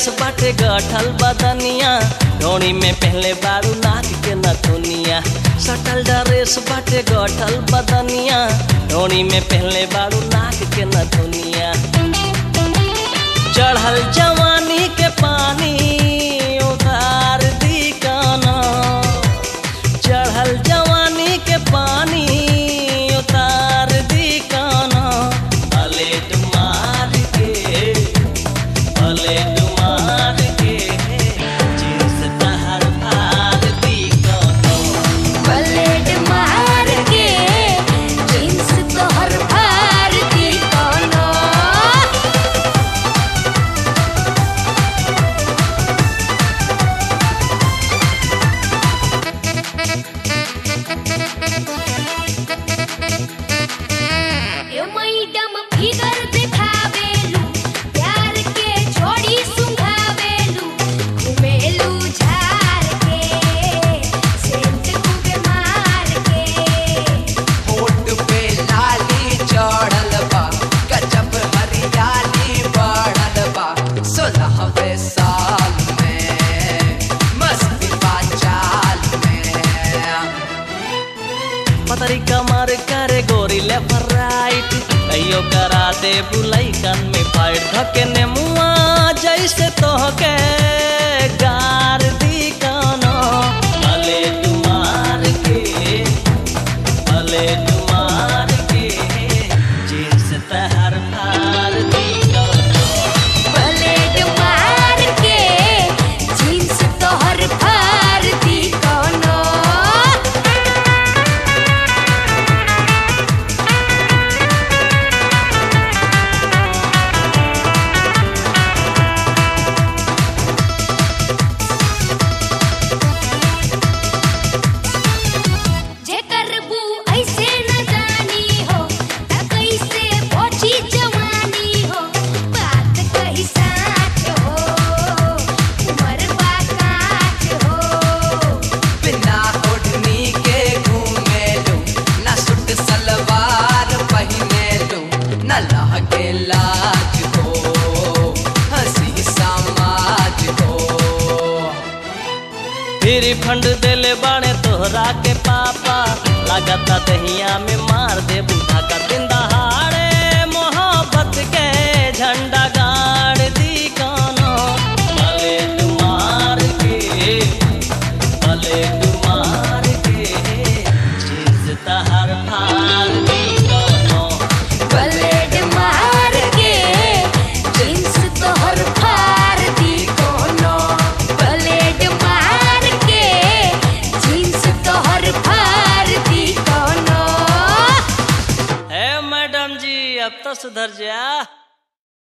dress बाटे गठल बदनिया डोरी में पहले बारू नाक के नथुनिया सटल ड्रेस बाटे गठल बदनिया डोरी में पहले बारू नाक के नथुनिया चढ़ल जवानी के पानी उतार दी काना चढ़ल जवानी के पानी उतार दी काना पलेट मार के पलेट मार के जींस तहर फाड़ दी काना पलेट मार के जींस तोहर फाड़ दी कोनो ए मैडम फिगर दिखावेलू प्यार के छोड़ी सुंघावेलू घुमेलू झार के सेंट खूबे मार के होठ पे लाली चढ़ल बा गजब हरियाली बढ़ल बा सोलहवे साल में मस्ती बा चाल में पतरी कमर करे गोरी लेफ्ट राइट कहियो करा दे बुलाई कन में फाइट धके ने मुआ जैसे तोहके गार दी कानो भले तुम्हार के भले तुम्हार के जींस तहर फार दी कानो पलेट मार के जींस तोहर फाड़ दी कोनो जे करबू ऐसे न जानी हो त कैसे पहुंची जवानी हो बात कही साच हो उमर बा काच हो बिना ओढ़नी के घूमे लू न सूट सलवार पहने लू न लहके लाज हो हंसी समाज हो फिर फंड देले बाणे तोहरा के पापा लागता दहिया में मार दे बूढ़ा का दिन दहाड़े मोहब्बत के झंडा गाड़ दी कानो भले तुम्हार के भले तुम्हार के चीज तहर फाड़ दी कानो पलेट मार के जींस तोहर फाड़ दी कोनो पलेट मार के जींस तोहर फाड़ दी कोनो है मैडम जी अब तो सुधर जा